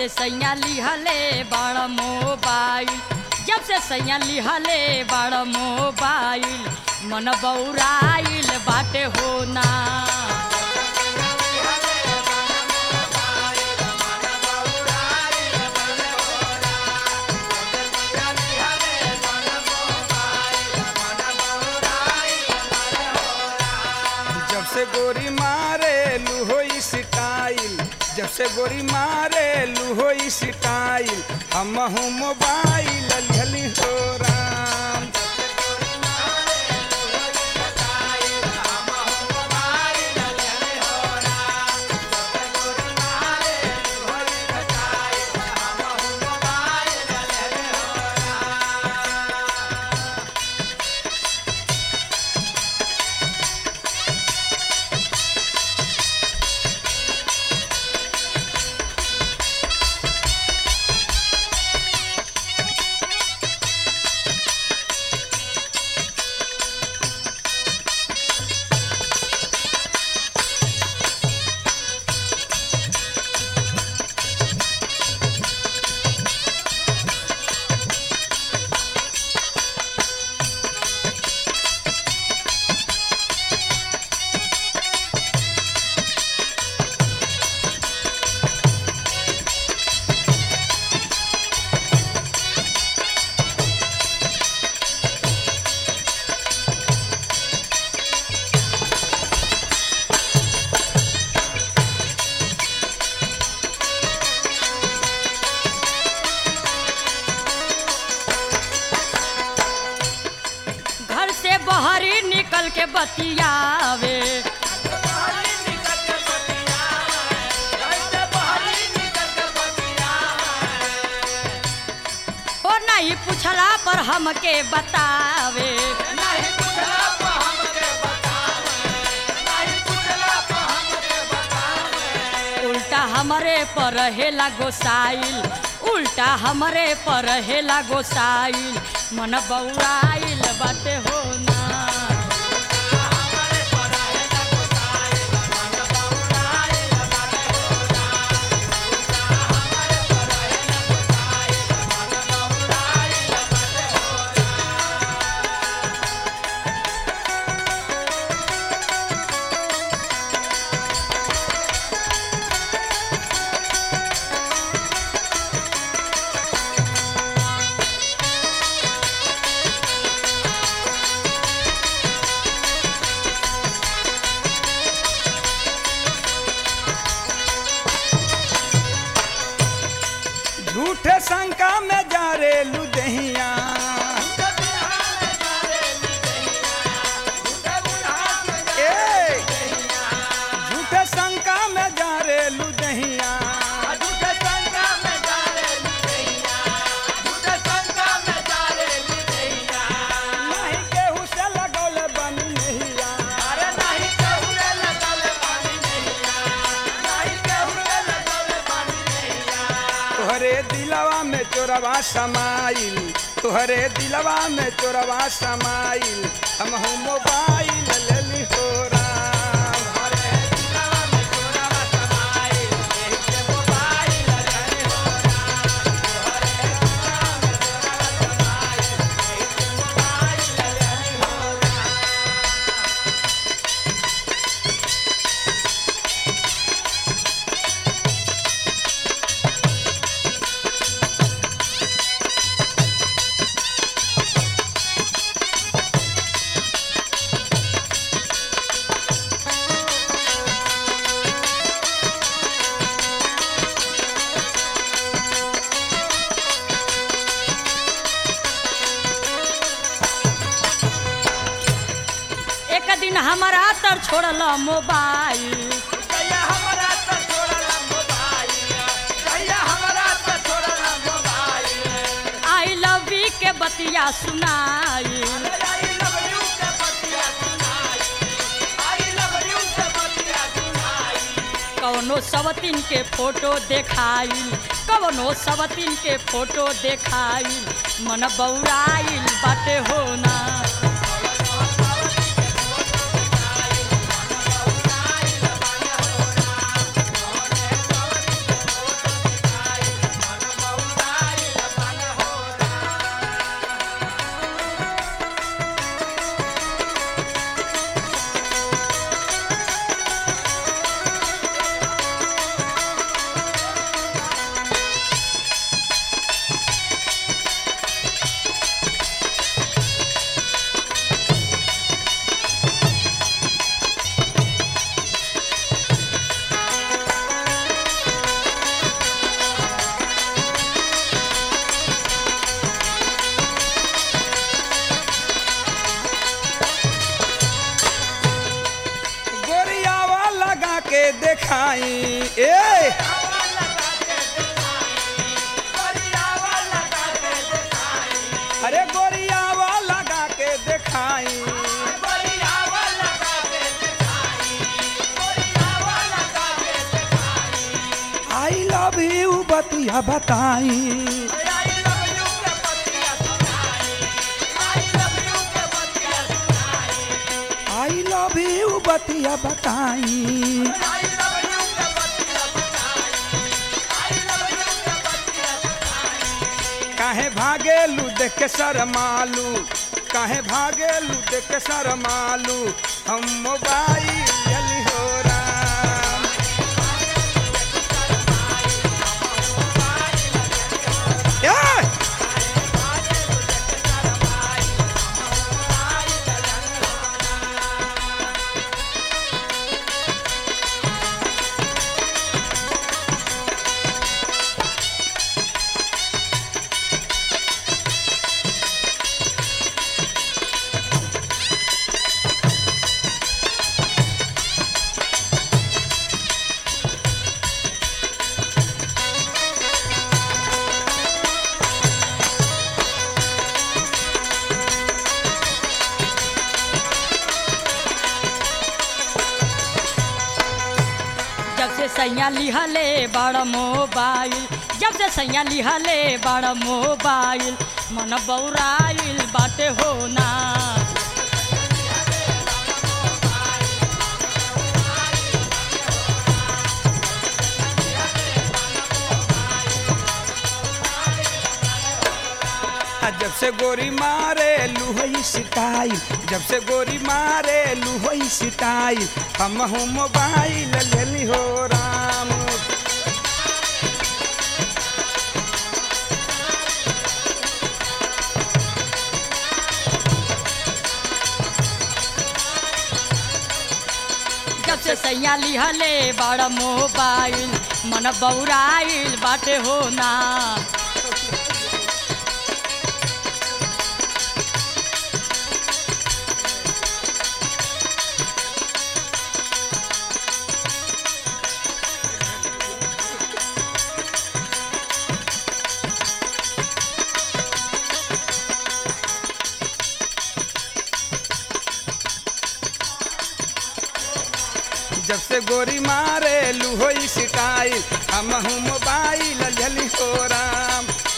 से सैया लिहले बड़ मोबाइल जब से सैया लिहले बड़ मोबाइल मन बौराइल बाटे होना जब से गोरी मारे लुहोई स्टाइल जब से गोरी मारे लुहोई स्टाइल हम मोबाइल लिहली हो राम घर से बहरी निकल के बतियावे ओ नहीं पूछला पर हमके बतावे उल्टा हमरे पर हेला गोसाइल उल्टा हमरे पर हेला गोसाइल मन बौराइल बाटे होना झूठे शंका में जा रे लुदहिया ए झूठे शंका में जा रे लुदहिया नहीं केहू से लगौले बनी नहिया तोहरे दिलवा में चोरवा समाइल तोहरे दिलवा में चोरवा समाइल हम हूँ मोबाइल लेली हो राम एक दिन हमारा तर छोड़ल मोबाइल आई लव यू के बतिया सुनाई कौनो सवतीन के फोटो देखाई कौनो सवतीन के फोटो देखाई मन बौराइल बाटे होना के देखाई ए अरे गोरियावा लगा के देखाई आई लव यू बतिया बताई आई लव यू बतिया बताई काहे भागेलू देख के शरमालू काहे भागेलू देख के शरमालू हम मोबाइल जली हो राम ए! जब से सैया लिहले बड़ मोबाइल जब से सैया लिहले बड़ मोबाइल मन बौराइल बाटे होना आ जब से गोरी मारे लुहई सिटाई जब से गोरी मारे लुहई सिटाई हम हूँ मोबाइल लेली हो राम जब से सैया लिहले बड़ मोबाइल मन बौराइल बाटे होना जब से गोरी मारे लुहोई सिटाई हम हूँ मोबाइल लेली हो राम